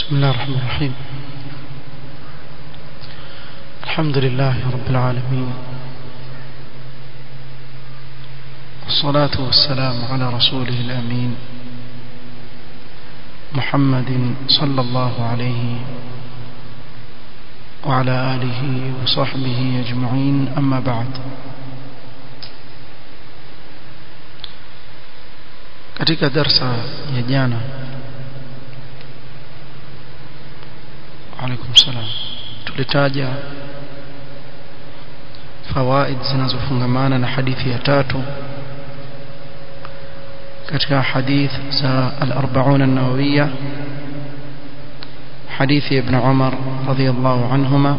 بسم الله الرحمن الرحيم الحمد لله رب العالمين والصلاة والسلام على رسوله الأمين محمد صلى الله عليه وعلى آله وصحبه أجمعين أما بعد katika darsa ya jana alaikum salam tulitaja fawaid zinazofungamana na hadithi ya tatu katika hadith za al-arba'un an-nawawiyya hadithi ibn Umar radhiyallahu anhuma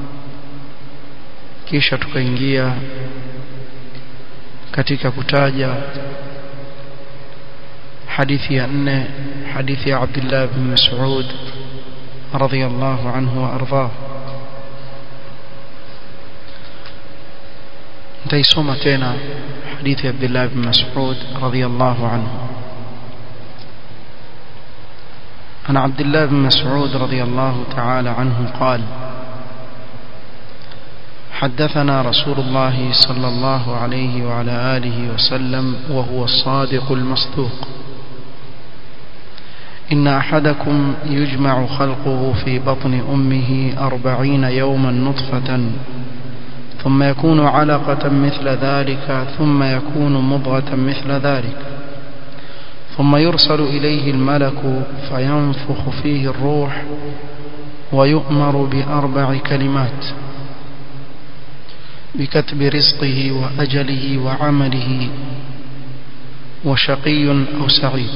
kisha tukaingia katika kutaja hadithi ya nne hadithi ya Abdullah bin Mas'ud radhiyallahu anhu wa ardhah nitaisoma tena hadithi ya Abdullah bin Mas'ud radhiyallahu anhu عن عبد الله بن مسعود رضي الله تعالى عنه قال حدثنا رسول الله صلى الله عليه وعلى آله وسلم وهو الصادق المصدوق إن أحدكم يجمع خلقه في بطن أمه أربعين يوما نطفة ثم يكون علقة مثل ذلك ثم يكون مضغة مثل ذلك ثم يرسل إليه الملك فينفخ فيه الروح ويؤمر بأربع كلمات بكتب رزقه وأجله وعمله وشقي أو سعيد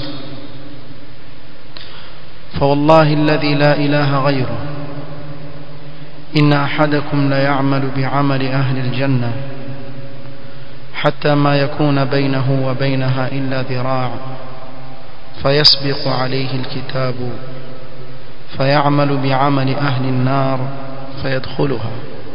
فوالله الذي لا إله غيره إن أحدكم ليعمل بعمل أهل الجنة حتى ما يكون بينه وبينها إلا ذراع فيسبق عليه الكتاب فيعمل بعمل أهل النار فيدخلها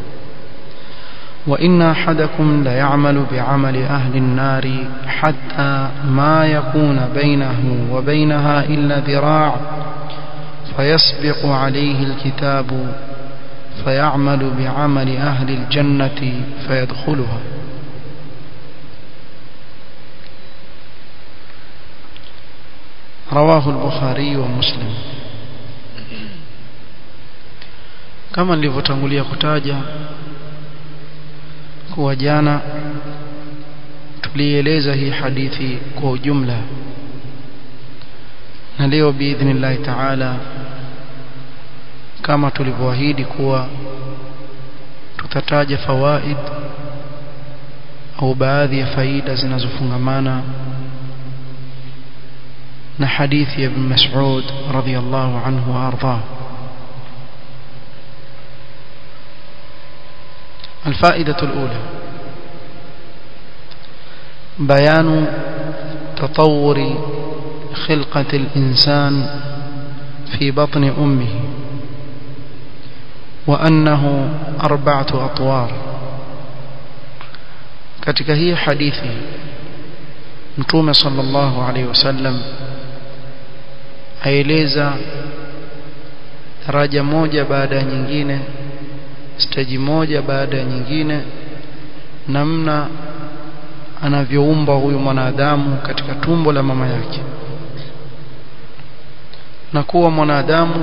وإن أحدكم ليعمل بعمل أهل النار حتى ما يكون بينه وبينها إلا ذراع فيسبق عليه الكتاب فيعمل بعمل أهل الجنة فيدخلها رواه البخاري ومسلم kama nilivyotangulia kutaja kuwa jana tulieleza hii hadithi kwa ujumla na leo biidhnillahi taala kama tulivyoahidi kuwa tutataja fawaid au baadhi ya faida zinazofungamana na hadithi ya ibn Mas'ud radhiyallahu anhu wa ardhah الفائدة الأولى بيان تطور خلقة الإنسان في بطن أمه وأنه أربعة أطوار katika hii hadithi mtume sallallahu alaihi wasallam aeleza daraja moja baada ya nyingine steji moja baada ya nyingine namna anavyoumbwa huyu mwanadamu katika tumbo la mama yake na kuwa mwanadamu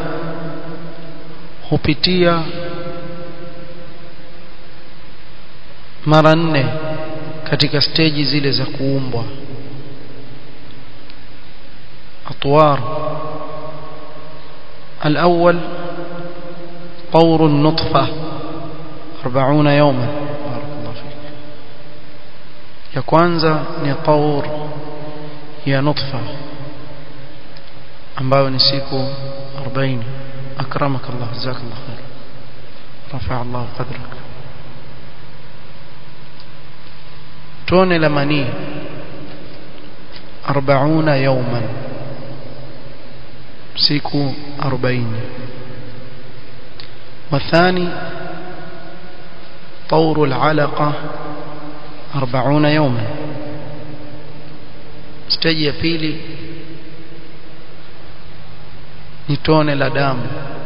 hupitia mara nne katika steji zile za kuumbwa atwar الأول طور النطفة أربعون يوما بارك الله فيك يا كwanza ni طور ya nutfa ambayo ni siku 40 أكرمك الله جزاك الله خير رفع الله قدرك tone la manii 40 يوما siku 40 والثاني طور العلقة أربعون يوما stage ya pili ni tone la damu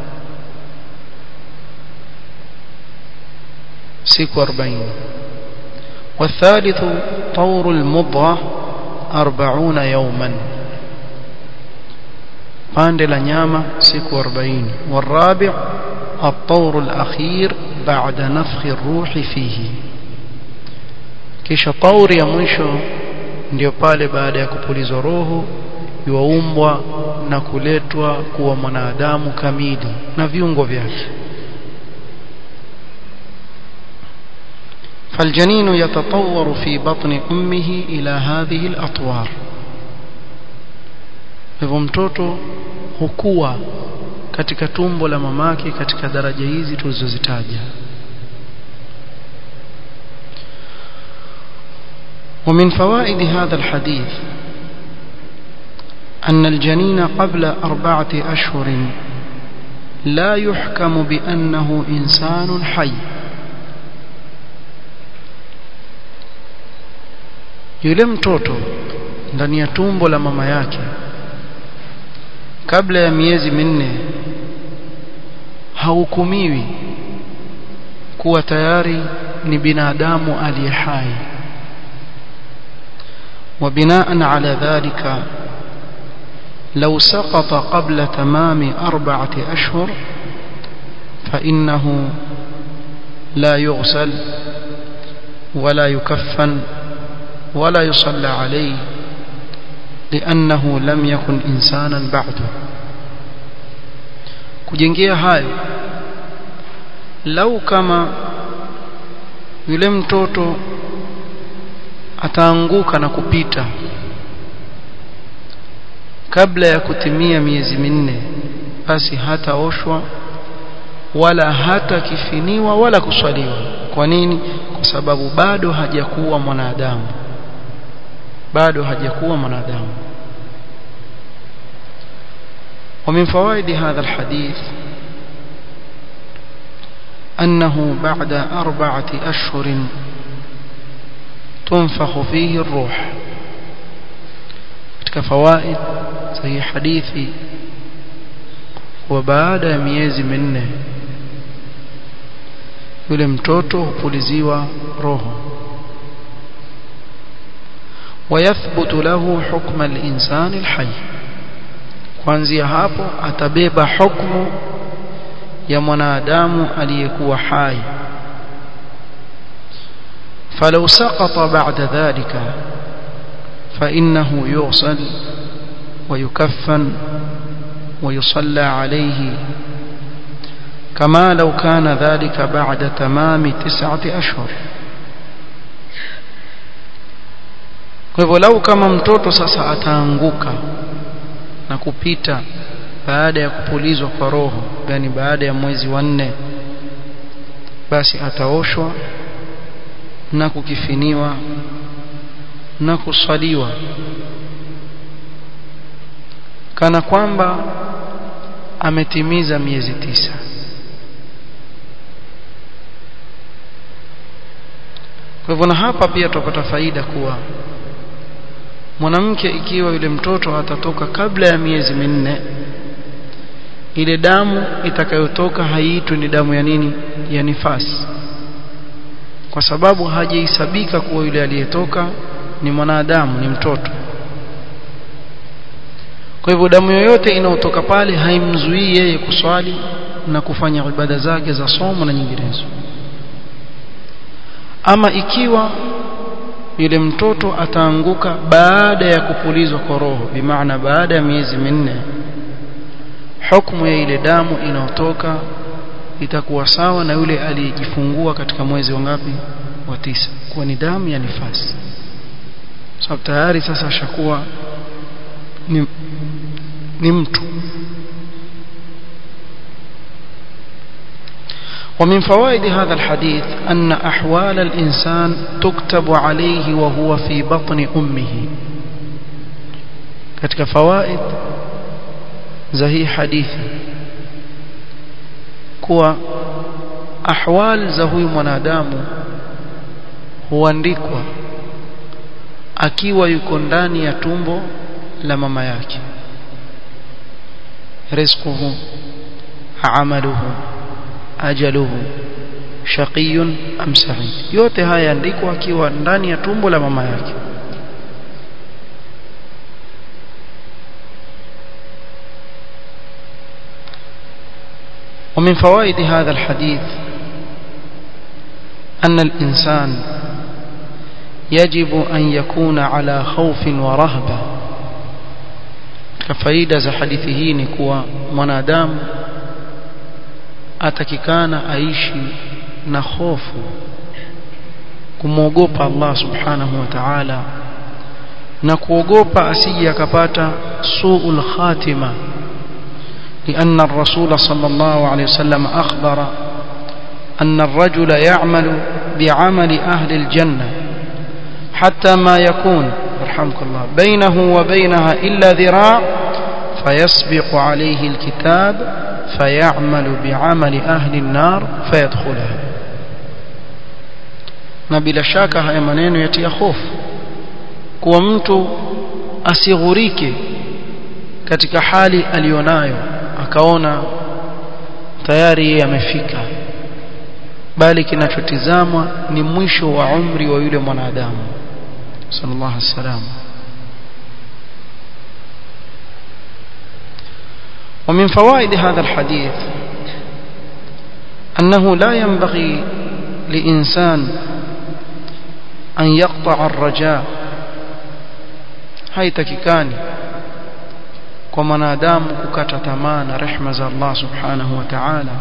siku 40 والثالث طور المضغة أربعون يوما pande la nyama siku 40 والرابع الطور الأخير بعد نفخ الروح فيه kisha tauri ya mwisho ndio pale baada ya kupulizwa roho yuaumbwa na kuletwa kuwa mwanadamu kamili na viungo vyake فالجنين يتطور في بطن أمه إلى هذه الأطوار hivyo mtoto hukua katika tumbo la mamake katika daraja hizi tulizozitaja ومن فوائد هذا الحديث أن الجنين قبل أربعة أشهر لا يحكم بأنه إنسان حي yule mtoto ndani ya tumbo la mama yake kabla ya miezi minne hahukumiwi kuwa tayari ni binadamu aliye hai وبناء على ذلك لو سقط قبل تمام أربعة أشهر فإنه لا يغسل ولا يكفن ولا يصلى عليه لأنه لم يكن إنسانا بعده kujengea hayo lau kama yule mtoto ataanguka na kupita kabla ya kutimia miezi minne basi hataoshwa wala hata kifiniwa wala kuswaliwa kwa nini kwa sababu bado hajakuwa mwanadamu bado hajakuwa mwanadamu ومن فوائد هذا الحديث أنه بعد أربعة أشهر تنفخ فيه الروح katika fawaid sahi hadithi wa baada ya miezi minne yule mtoto hupuliziwa roho ويثبت له حكم الإنسان الحي kuanzia hapo atabeba hukumu ya mwanadamu aliyekuwa hai فلو سقط بعد ذلك فإنه يغسل ويكفن ويصلى عليه كما لو كان ذلك بعد تمام تسعة أشهر kwa hivyo lau kama mtoto sasa ataanguka na kupita baada ya kupulizwa kwa roho yani baada ya mwezi wa nne basi ataoshwa na kukifiniwa na kuswaliwa kana kwamba ametimiza miezi tisa kwa hivyo na hapa pia tupata faida kuwa mwanamke ikiwa yule mtoto atatoka kabla ya miezi minne ile damu itakayotoka haiitwi ni damu ya nini ya nifasi kwa sababu hajihesabika kuwa yule aliyetoka ni mwanadamu ni mtoto kwa hivyo damu yoyote inayotoka pale haimzuii yeye kuswali na kufanya ibada zake za somo na nyinginezo ama ikiwa yule mtoto ataanguka baada ya kupulizwa kwa roho bimaana baada ya miezi minne hukumu ya ile damu inayotoka itakuwa sawa na yule aliyejifungua katika mwezi wa ngapi wa tisa kuwa ni damu ya nifasi sababu tayari sasa ashakuwa ni, ni mtu ومن فوائد هذا الحديث أن أحوال الإنسان تكتب عليه وهو في بطن أمه katika fawaid za hii hadithi kuwa ahwal za huyu mwanadamu huandikwa akiwa yuko ndani ya tumbo la mama yake rizquhu amaluhu ajaluhu shaqiyun am sa'id yote haya andikwa akiwa ndani ya tumbo la mama yake ومن فوائد هذا الحديث أن الإنسان يجب أن يكون على خوف ورهبة كفايدة za hadithi hii ni kuwa mwanadamu atakikana aishi na hofu kumwogopa Allah subhanahu wa ta'ala na kuogopa asije akapata suul khatima لأن الرسول صلى الله عليه وسلم أخبر أن الرجل يعمل بعمل أهل الجنة حتى ما يكون رحمك الله بينه وبينها إلا ذراع فيسبق عليه الكتاب فيعمل بعمل أهل النار فيدخلها na bila shaka haya maneno yatia hofu kuwa mtu asighurike katika hali aliyonayo akaona tayari yeye amefika bali kinachotizamwa ni mwisho wa umri wa yule mwanadamu sallallahu alaihi wasallam ومن فوائد هذا الحديث أنه لا ينبغي لإنسان أن يقطع الرجاء haitakikani kwa mwanadamu kukata tamaa na rehma za Allah subhanahu wa ta'ala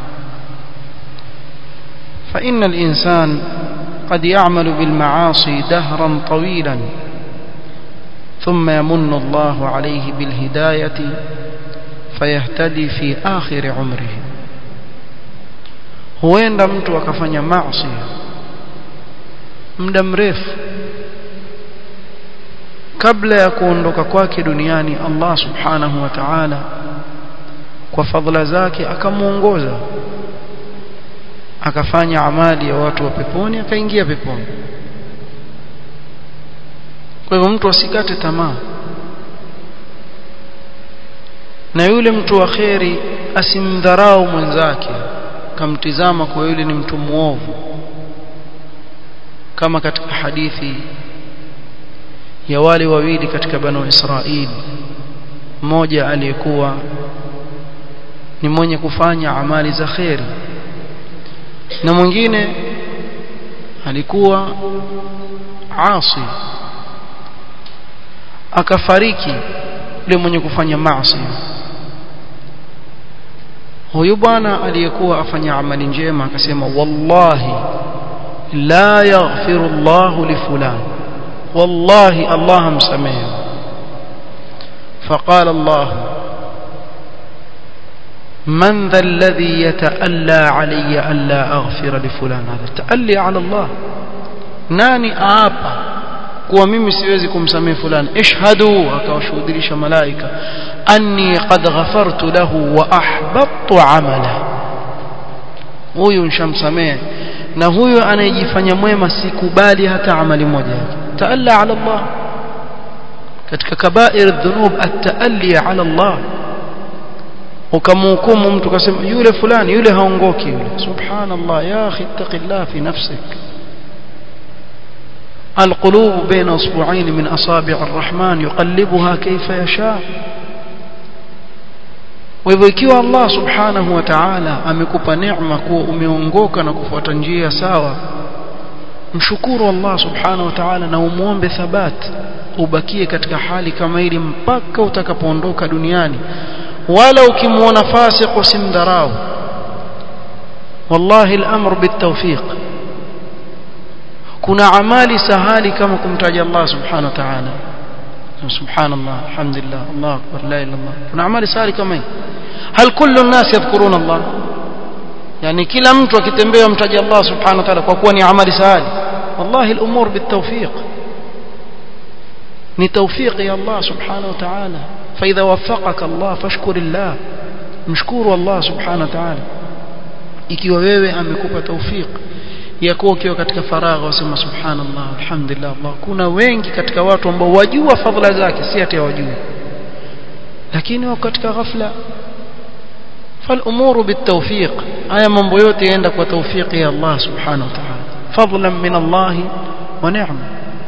فإن الإنسان قد يعمل بالمعاصي دهرا طويلا ثم يمن الله عليه بالهداية فيهتدي في آخر عمره huenda mtu akafanya maasi muda mrefu kabla ya kuondoka kwake duniani Allah subhanahu wa ta'ala kwa fadhila zake akamuongoza akafanya amali ya watu wa peponi akaingia peponi kwa hivyo mtu asikate tamaa na yule mtu wa kheri asimdharau mwenzake kamtizama kwa yule ni mtu muovu kama katika hadithi ya wale wawili katika banu Israili mmoja aliyekuwa ni mwenye kufanya amali za kheri na mwingine alikuwa asi akafariki yule mwenye kufanya maasi huyu bwana aliyekuwa afanya amali njema akasema wallahi la yaghfiru Allah li fulan wallahi Allah amsamehe فقال الله من ذا الذي يتألى علي ألا أغفر لفلان هذا تألي على الله ناني آبا kuwa mimi siwezi kumsamehe fulani ishhadu akawashuhudilisha malaika anni qad ghafartu lahu wa ahbattu amala huyu nshamsamehe na huyu anayejifanya mwema sikubali hata amali moja yake taalla ala Allah katika kabair dhunub at-taalli ala Allah ukamhukumu mtu kasema yule fulani yule haongoki yule subhanallah ya akhi ittaqillah fi nafsik القلوب بين اصبعين من اصابع الرحمن يقلبها كيف يشاء hivyo ikiwa Allah subhanahu wa ta'ala amekupa neema kuwa umeongoka na kufuata njia sawa mshukuru Allah subhanahu wa ta'ala na umuombe thabat ubakie katika hali kama hili mpaka utakapoondoka duniani wala ukimuona fasiq usimdharau wallahi al-amr bit-tawfiq kuna amali sahali kama kumtaja Allah subhanahu wa ta'ala subhanallah alhamdulillah Allah akbar la ilaha illallah kuna amali sahali kama hii hal kullu an-nas yadhkuruna Allah yani kila mtu akitembea mtaja Allah subhanahu wa ta'ala kwa kuwa ni amali sahali wallahi al-umur bit-tawfiq ni tawfiq ya Allah subhanahu wa ta'ala fa idha waffaqaka Allah fashkurillah mshukuru Allah subhanahu wa ta'ala ikiwa wewe amekupa tawfiq ya kuwa ukiwa katika faragha wasema subhanallah alhamdulillah Allah kuna wengi katika watu ambao wajua fadhila zake si ati hawajui lakini wako katika ghafla فالامور بالتوفيق haya mambo yote yaenda kwa tawfiki ya Allah subhanahu wa ta'ala fadlan min Allah wa ni'ma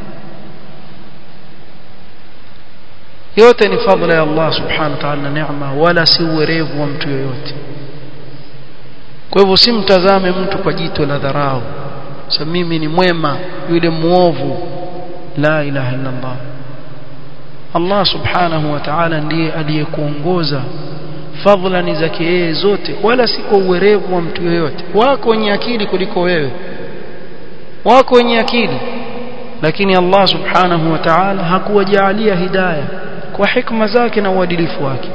yote ni fadla ya Allah subhanahu wa ta'ala na neema wala si uwerevu wa mtu yoyote kwa hivyo simtazame mtu kwa jito la dharau sasa mimi ni mwema yule muovu la ilaha illa Allah Allah subhanahu wa ta'ala ndiye aliyekuongoza fadhila ni zake yeye zote wala si kwa uwerevu wa mtu yoyote wako wenye akili kuliko wewe wako wenye akili lakini Allah subhanahu wa ta'ala hakuwajalia hidayah kwa hikma zake na uadilifu wake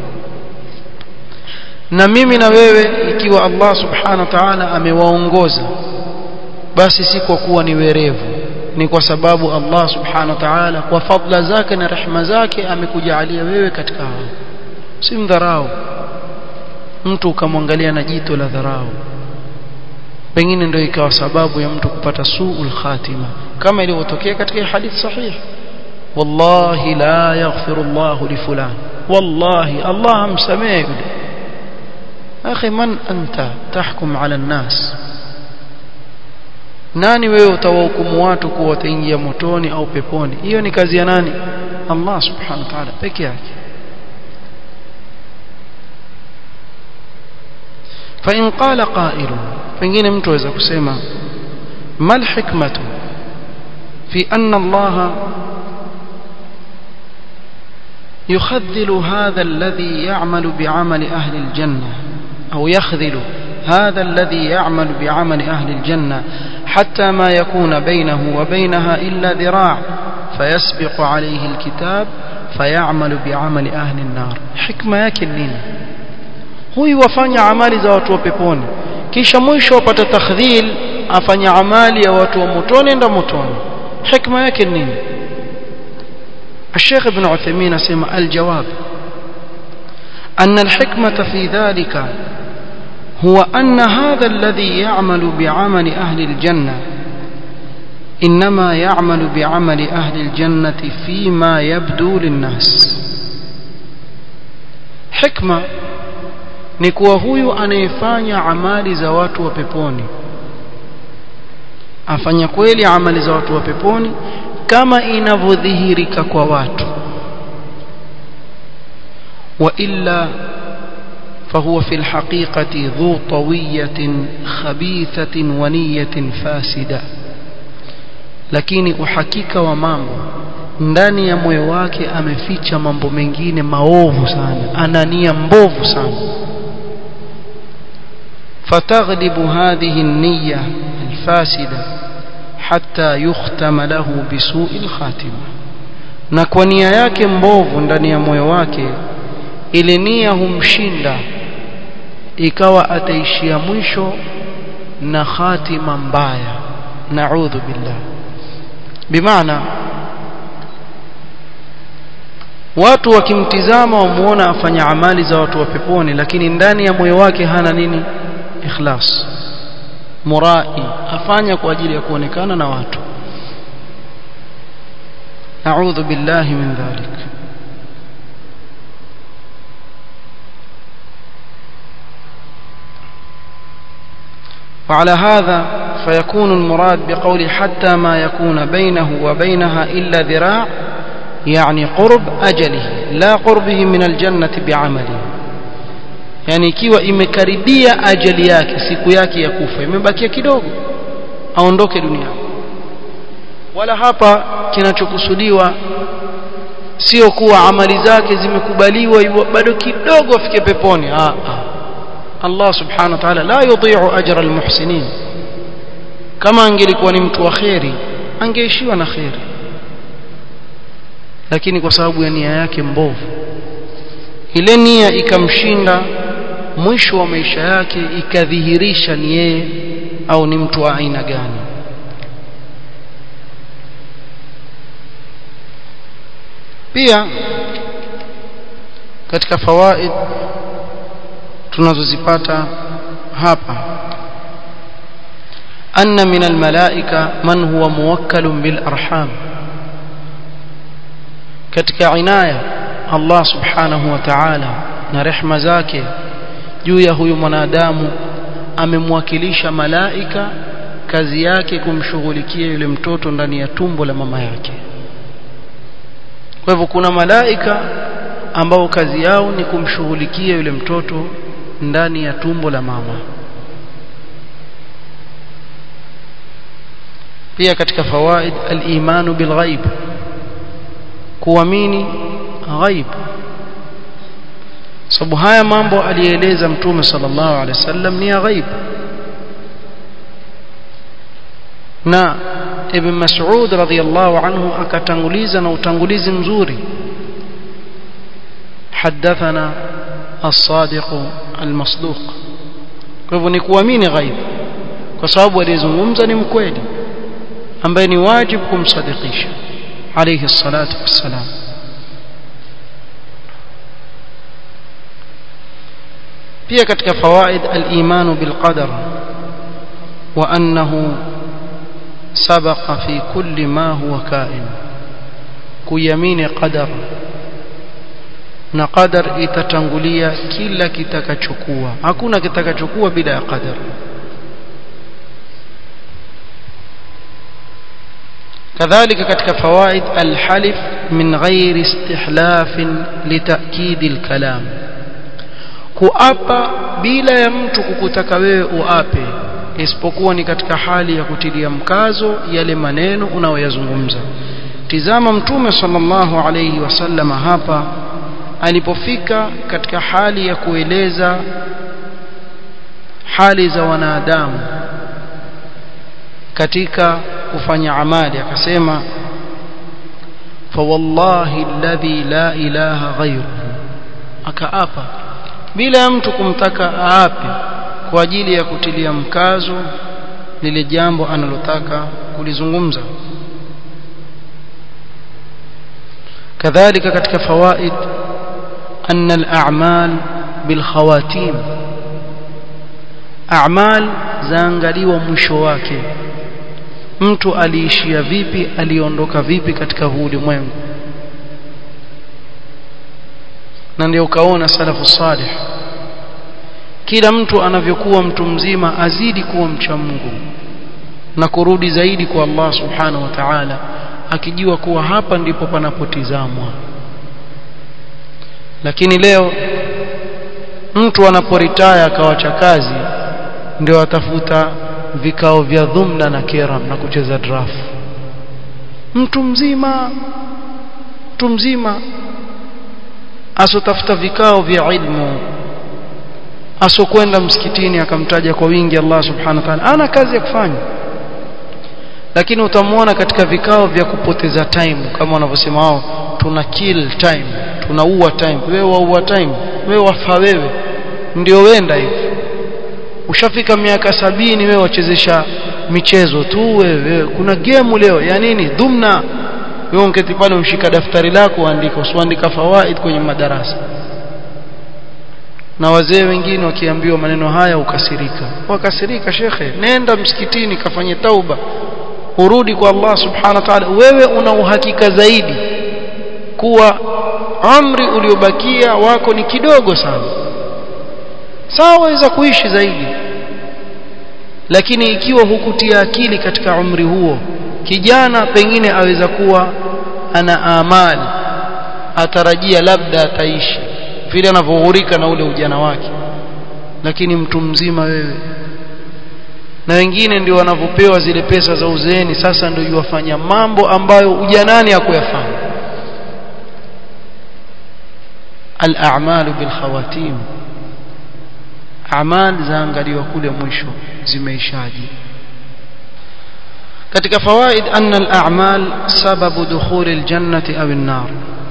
na mimi na wewe ikiwa Allah subhanahu wa ta'ala amewaongoza basi si kwa kuwa ni werevu ni kwa sababu Allah subhanahu wa ta'ala kwa fadla zake na rehema zake amekujalia wewe katika hao si mdharau mtu ukamwangalia na jito la dharau pengine ndio ikawa sababu ya mtu kupata suul khatima kama ilivyotokea katika hadith sahih wallahi la yaghfiru Allah li fulan wallahi Allah amsamehe yule akhi man anta tahkum ala an-nas nani wewe utawahukumu watu kuwa wataingia motoni au peponi hiyo ni kazi ya nani Allah subhanahu wa ta'ala peke yake فإن قال قائل pengine mtu aweza kusema mal hikmatu fi anna Allah يخذل هذا الذي يعمل بعمل أهل الجنة أو يخذل هذا الذي يعمل بعمل أهل الجنة حتى ما يكون بينه وبينها إلا ذراع فيسبق عليه الكتاب فيعمل بعمل أهل النار حكمة yake nini huyu wafanya amali za watu wa peponi kisha mwisho wapata takhdhil afanya amali ya watu wa motoni enda motoni hikma yake nini الشيخ ابن عثيمين سمع الجواب أن الحكمة في ذلك هو أن هذا الذي يعمل بعمل أهل الجنة إنما يعمل بعمل أهل الجنة فيما يبدو للناس حكمة ni kuwa huyu anayefanya amali za watu wa peponi afanya kweli amali za watu wa peponi kama inavyodhihirika kwa watu wa illa فهو في الحقيقة ذو طوية خبيثة ونية فاسدة lakini uhakika wa mambo ndani ya moyo wake ameficha mambo mengine maovu sana ana nia mbovu sana فتغلب هذه النية الفاسدة حتى يختم له بسوء الخاتمة na kwa nia yake mbovu ndani ya moyo wake ile nia humshinda ikawa ataishia mwisho na khatima mbaya naudhu billah bimaana watu wakimtizama wamuona afanya amali za watu wa peponi lakini ndani ya moyo wake hana nini ikhlas murai afanya kwa ajili ya kuonekana na watu naudhu billahi min dhalik وعلى هذا فيكون المراد بقول حتى ما يكون بينه وبينها إلا ذراع يعني قرب أجله لا قربه من الجنة بعمله yani ikiwa imekaribia ajali yake siku yake ya kufa imebakia kidogo aondoke duniani wala hapa kinachokusudiwa sio kuwa amali zake zimekubaliwa hivyo bado kidogo afike peponi ah, ah. Allah subhanahu wa ta'ala la yudhi'u ajra almuhsinin kama angelikuwa ni mtu wa kheri angeishiwa na kheri lakini kwa sababu ya nia yake mbovu ile nia ikamshinda mwisho wa maisha yake ikadhihirisha ni yeye au ni mtu wa aina gani pia katika fawaid tunazozipata hapa anna min almalaika man huwa muwakkalun bil arham katika inaya Allah subhanahu wa ta'ala na rehma zake juu ya huyu mwanadamu amemwakilisha malaika kazi yake kumshughulikia yule mtoto ndani ya tumbo la mama yake kwa hivyo kuna malaika ambao kazi yao ni kumshughulikia yule mtoto ndani ya tumbo la mama pia katika fawaid al-imanu bil ghaib kuamini ghaib sababu haya mambo alieleza mtume sallallahu alaihi wasallam ni ya ghaib na ibn mas'ud radhiyallahu anhu akatanguliza na utangulizi mzuri حدثنا الصادق المصدوق kwa hivyo ni kuamini ghaib kwa sababu aliyezungumza ni mkweli ambaye ni wajibu kumsadikisha alayhi salatu wassalam pia katika fawaid al-iman bil qadar wa annahu sabaqa fi kulli ma huwa kain kuyamini qadar na qadar itatangulia kila kitakachokuwa hakuna kitakachokuwa bila ya qadar كذلك katika فوائد الحلف من غير استحلاف لتأكيد الكلام kuapa bila ya mtu kukutaka wewe uape isipokuwa ni katika hali ya kutilia mkazo yale maneno unayoyazungumza tizama mtume sallallahu alayhi wasallama hapa alipofika katika hali ya kueleza hali za wanadamu katika kufanya amali akasema fawallahi alladhi la ilaha ghayruhu akaapa bila ya mtu kumtaka aape kwa ajili ya kutilia mkazo lile jambo analotaka kulizungumza kadhalika katika fawaid anna al-a'mal bil khawatim a'mal zaangaliwa mwisho wake mtu aliishia vipi aliondoka vipi katika huu ulimwengu na ndio ukaona salafu salih kila mtu anavyokuwa mtu mzima azidi kuwa mcha Mungu na kurudi zaidi kwa Allah subhanahu wa ta'ala akijua kuwa hapa ndipo panapotizamwa lakini leo mtu anaporitaya akawacha kazi ndio atafuta vikao vya dhumna na keram na kucheza draft mtu mzima mtu mzima asotafuta vikao vya ilmu asokwenda msikitini akamtaja kwa wingi Allah subhanahu wa ta'ala ana kazi ya kufanya lakini utamwona katika vikao vya kupoteza time kama wanavyosema wao tuna kill time tunaua time wewe waua time wewe wafa wewe ndio wenda hivi ushafika miaka sabini wewe wachezesha michezo tu wewe kuna game leo ya nini dhumna wewe ungeti pale umshika daftari lako uandika usiandika fawaid kwenye madarasa na wazee wengine wakiambiwa maneno haya ukasirika wakasirika shekhe nenda msikitini kafanye tauba urudi kwa Allah subhanahu wa ta'ala wewe una uhakika zaidi kuwa umri uliobakia wako ni kidogo sana sawa waweza kuishi zaidi lakini ikiwa hukutia akili katika umri huo kijana pengine aweza kuwa ana amali atarajia labda ataishi vile anavyoghurika na ule ujana wake lakini mtu mzima wewe na wengine ndio wanavyopewa zile pesa za uzeeni sasa ndio yuwafanya mambo ambayo ujanani hakuyafanya al-a'malu bil khawatim amal zaangaliwa kule mwisho zimeishaji katika fawaid anna al-a'mal sababu dukhul al-jannati aw an-nar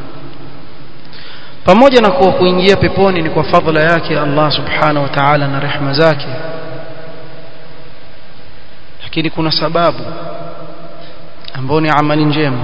pamoja na kuwa kuingia peponi ni kwa fadhila yake Allah subhanahu wa ta'ala na rehema zake lakini kuna sababu ambayo ni amali njema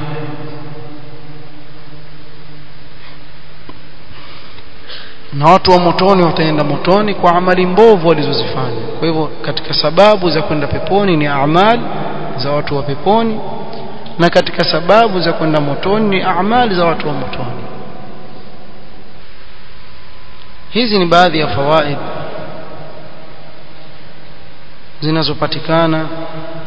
na watu wa motoni wataenda motoni kwa amali mbovu walizozifanya kwa hivyo katika sababu za kwenda peponi ni amali za watu wa peponi na katika sababu za kwenda motoni ni amali za watu wa motoni hizi ni baadhi ya fawaid zinazopatikana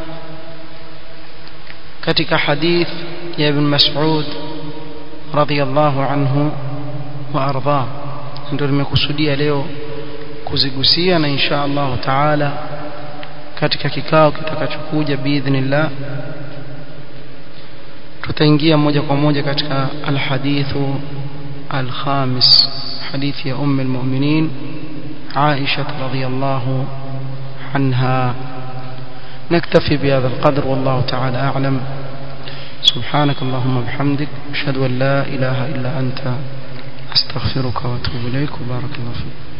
katika hadith ya ibn Mas'ud radhiyallahu anhu wa arda ndio nimekusudia leo kuzigusia na insha Allah taala katika kikao kitakachokuja biidhnillah tutaingia moja kwa moja katika alhadithu alkhamis hadithi ya ummu almu'minin Aisha radhiyallahu عنها نكتفي بهذا القدر والله تعالى أعلم سبحانك اللهم وبحمدك أشهد أن لا إله إلا أنت أستغفرك وأتوب إليك وبارك الله فيك